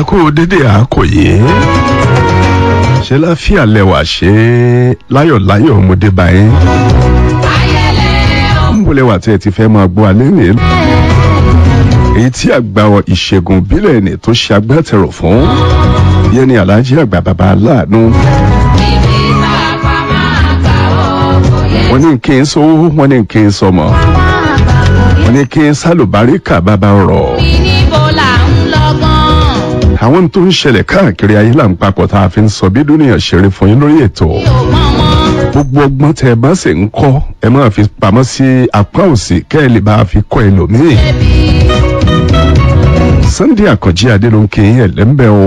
ẹ kú dédé àkòyé ṣe láfíà lẹwà ṣe láyọ̀láyọ̀ ọmọdé báyìí ń bọ̀ lẹwà tí ẹ ti fẹ́ máa gbọ́ alẹ́ nìyẹn èyí tí àgbà ìṣègùn ìbílẹ̀ ni tó ṣe agbátẹrù fún yẹn ni aláàjì àgbà bàbá aláàánú wọ́n ní kí n sówó wọ́n ní kí n sọmọ wọ́n ní kí n sálùbáríkà bàbá rọ̀ àwọn tó ń ṣẹlẹ̀ káàkiri ayé là ń papọ̀ tá a fi ń sọ bí dúnìyàn ṣeré fún yín lórí ètò gbogbo ọgbọ́n tẹ ẹ bá sì ń kọ́ ẹ máa fi pamọ́ sí apá òsì kẹ́ ẹ lè bá a fi kọ́ ẹlòmíì Sunday Àkànjí Adélónkè ẹlẹ́mbẹ́ o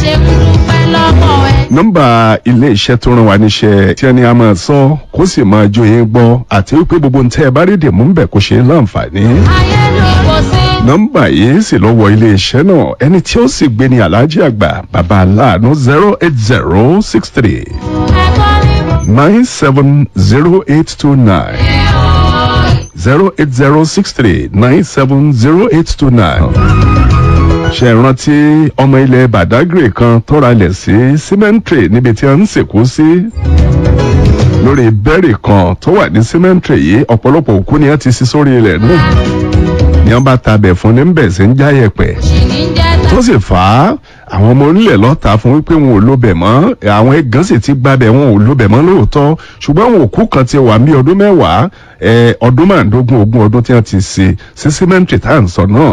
nọ́mbà ilé iṣẹ́ tó rán wa níṣẹ́ tí ẹni a máa sọ kó sì máa jó yín gbọ́ àti wípé gbogbo ntẹ́ ẹ bá rí dìmú ń bẹ̀ kó ṣe é láǹfààní nọ́mbà yìí sì lọ wọ ilé iṣẹ́ náà ẹni tí ó sì gbé ní aláàjì àgbà bàbá aláàánú zero eight zero six three nine seven zero eight two nine zero eight zero six three nine seven zero eight two nine ṣe rántí ọmọ ilẹ̀ Badagry kan tọ́ra lẹ̀ sí cemetery níbi tí a ń sìnkú sí lórí bẹ́ẹ̀rì kan tó wà ní cemetery yìí ọ̀pọ̀lọpọ̀ òkú ni a ti sí sórí ilẹ̀ náà ni wọ́n bá tabẹ̀ fún ní bẹ̀ sí ń jáyẹ̀pẹ̀ tó sì fà á àwọn ọmọ onílẹ̀ lọ́ta fún wípé wọn ò lóbẹ̀ mọ́ àwọn ẹ̀gán sì ti gbabẹ̀ wọn ò lóbẹ̀ mọ́ lóòótọ́ ṣùgbọ́n àwọn òkú kan ti wà ní ọdún mẹ́wàá ọdún márùndógún ogún ọdún tí wọ́n ti ṣe sí símẹ́ǹtì tá à ń sọ náà.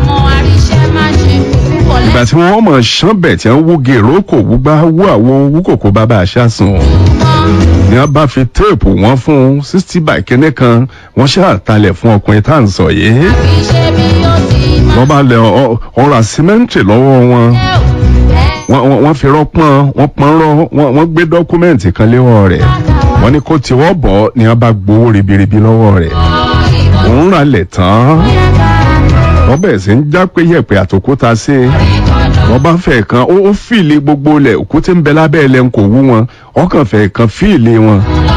ìgbà tí wọ́n mọ̀ ṣánbẹ̀ tí wọ́n wú gèrò kò wú gbá wú àwo wú kòkó bàbá àṣàsùn ni wọ́n bá fi téèpù wọn fún sixty by kínní kan wọ́n ṣàtàlẹ̀ fún ọkùnrin tá à ń sọ yìí wọ́n bá lẹ ọ̀rọ̀ àsímẹ́ǹtì lọ́wọ́ wọn wọ́n fi rọ́pọ́n wọ́n pọ́n rọ́ wọ́n gbé dọ́kúmẹ́ǹtì kan léwọ́ rẹ̀ wọ́n ní kó tiwọ́ bọ̀ ni wọ́n bá gbowó ribiribi lọ́wọ́ rẹ̀ òun rà lẹ̀ tán wọ́n bẹ̀rẹ̀ sí ń já pé yẹ̀pẹ̀ àtòkúta sí i wọ́n bá fẹ́ kan ó fìlì gbogbo lẹ̀ òkú tí ń bẹ lábẹ́ ẹlẹ́ ń kò wú wọn ọkàn fẹ́ kan fìlì wọn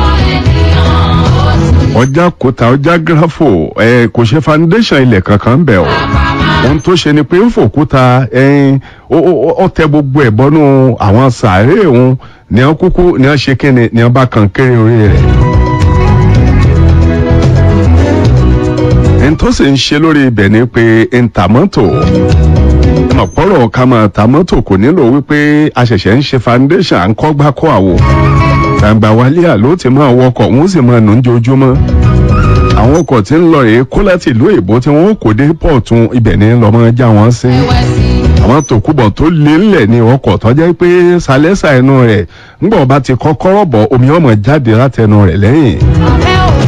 ọjà kòtà ọjà gírafò ẹ kò ṣe foundation ilẹ̀ kankan bẹ̀ ọ́ ohun tó ṣe ni pé ń fòkúta ẹyin ó tẹ gbogbo ẹ̀ bọ́nú àwọn sàárè òun ní wọ́n kúkú ní wọ́n ṣe kíni ní wọ́n bá kan kéré orí rẹ̀. ẹni tó sì ń ṣe lórí ibẹ̀ ni pé ń ta mọ́tò ọ̀pọ̀rọ̀ ká máa ta mọ́tò kò nílò wípé a ṣẹ̀ṣẹ̀ ń ṣe foundation à ń kọ́ gbá kọ́ àwò gbàgbà wálé àló ti máa wọkọ̀ wọ́n sì máa nù ń jojúmọ́ àwọn ọkọ̀ tí ń lọ rèé kó láti ìlú èbó tí wọ́n kò dé pọ̀tún ibẹ̀ ní lọ́mọ já wọn sí àwọn tòkúbọ̀ tó lé ńlẹ̀ ní ọkọ̀ tó jẹ́ pé sálẹ́sà ẹnu rẹ̀ ńgbọ̀n bá ti kọ́kọ́rọ́ bọ̀ omi ọmọ jáde látẹnu rẹ̀ lẹ́yìn